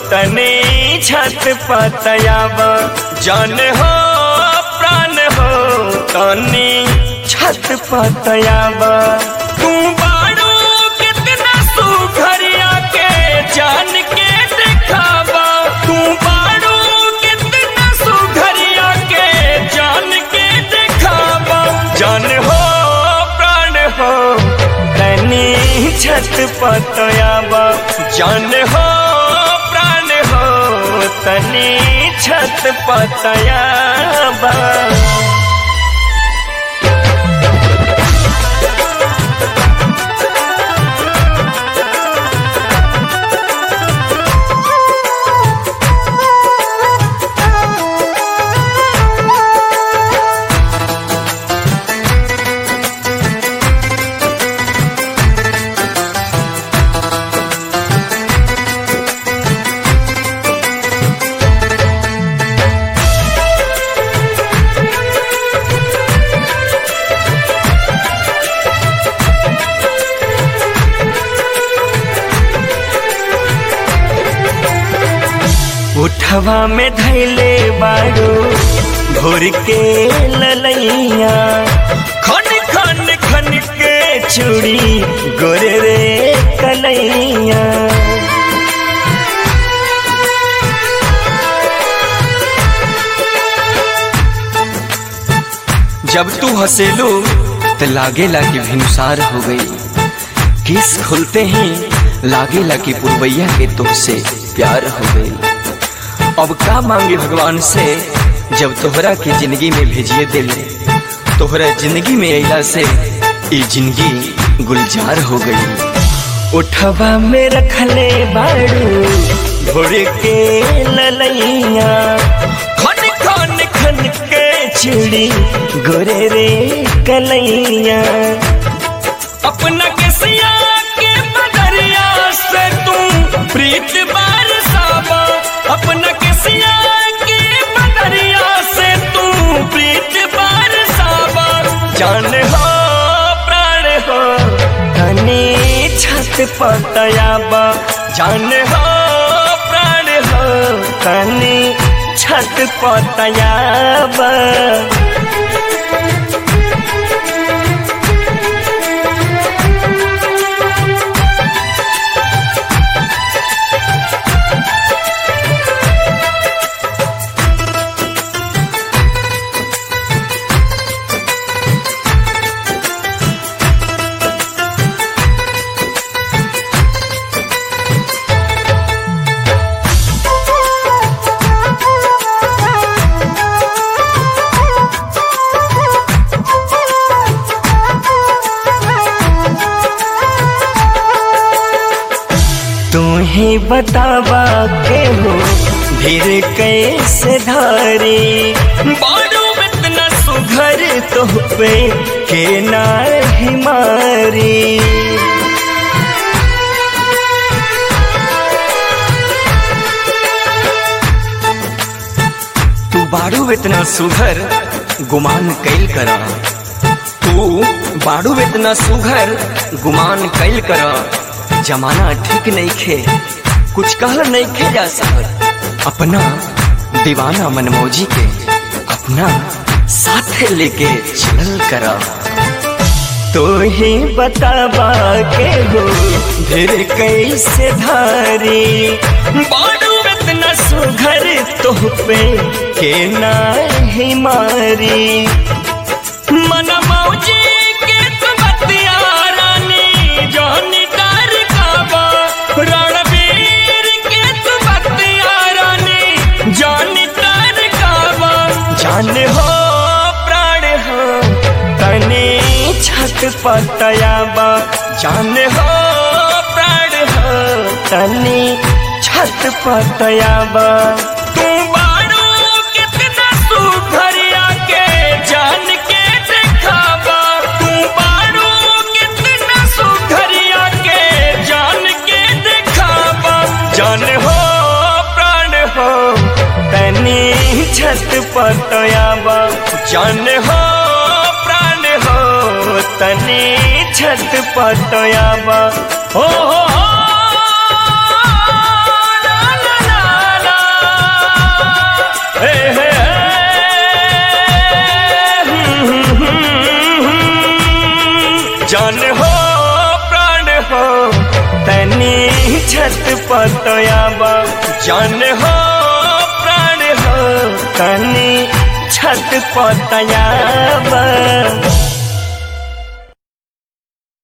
तने छत पतयाबा जान हो प्राण हो तने छत पतयाबा तू बाड़ू कितना सुघरिया के जान के दिखावा तू बाड़ू कितना सुघरिया के जान के दिखावा जान हो प्राण हो तनी छत पतयाबा जान हो प्राण हो तनी छत पतयाबा उठवा में धैले बाड़ू भोर के ललैया खन खन खन के चूड़ी गोरे रे कलैया जब तू हंसेलू तो लागेला कि भिनुसार हो गई किस खुलते ही लागेला कि पुरवैया के तुमसे प्यार हो गई अब का मांगे भगवान से जब तोहरा के जिंदगी में भेजिए दिल तोहरा जिंदगी में अला से ये जिंदगी गुलजार हो गई उठवा में रखले बाड़ू भोर के ललैया खन खन खन के चिड़ी गोरे रे कलैया अपना किसिया के बदरिया से तू प्रीत बरसावा अपना किसिया के बदरिया से तू प्रीत बरसावा जान हो प्राण हो धनी छत पतयाबा जान हो प्राण हो धनी छत पतयाबा तुम्हें बतावा के हो धीर कैसे धारी बारू इतना सुघर तो पे के ना हिमारी तू बारू इतना सुघर गुमान कैल करा तू बारू इतना सुघर गुमान कैल करा जमाना ठीक नहीं खे कुछ कहल नहीं खे जा सकत अपना दीवाना मनमौजी के अपना साथ लेके चल करा तो ही बतावा के हो धीर कैसे धारी बाडू इतना सुघर तो पे के ना ही मारी मन मौजी के तू बतिया रानी जानी कर काबा रणवीर के तू बतिया रानी जानी कर काबा जान हो प्राण हो तने छत पतयाबा जान हो प्राण हो तने छत पतयाबा तू बाड़ू कितना सुघरिया के जान के दिखावा तू बाड़ू कितना सुघरिया के जान के दिखावा जान हो प्राण हो तनी छत पतयाबा जान हो प्राण हो तनी छत पतयाबा हो हो हो ला ला ला छत पतयाबा जान हो प्राण हो तनी छत पतयाबा